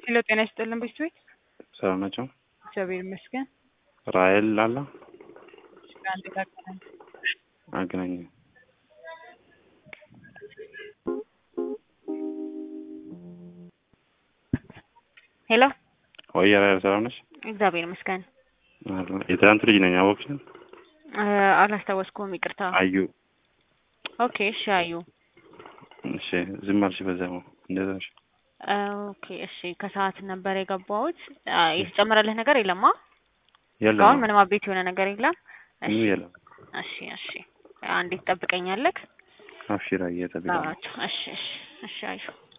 ሄሎ ጤና ይስጥልን ቤተሰቦች። ሰላም ናቸው? እግዚአብሔር ይመስገን። ራሔል አለ አንድ ታቀናል አገናኝ ሄሎ ወይ ራሔል ሰላም ነሽ? እግዚአብሔር ይመስገን። የትናንቱ ልጅ ነኝ አወቅሽን? እ አላስታወስኩም ይቅርታ። አዩ ኦኬ እሺ አዩ እሺ ዝም አልሽ በዛው እንደዛ ነሽ እ ኦኬ እሺ ከሰዓት ነበር የገባሁት። አ የተጨመረልህ ነገር የለማ? የለም አሁን ምንም አቤት የሆነ ነገር የለም። እሺ ምንም የለም እሺ እሺ አንዴት ትጠብቀኛለህ? አብሽራ እየጠብቀኝ እሺ እሺ እሺ አዩ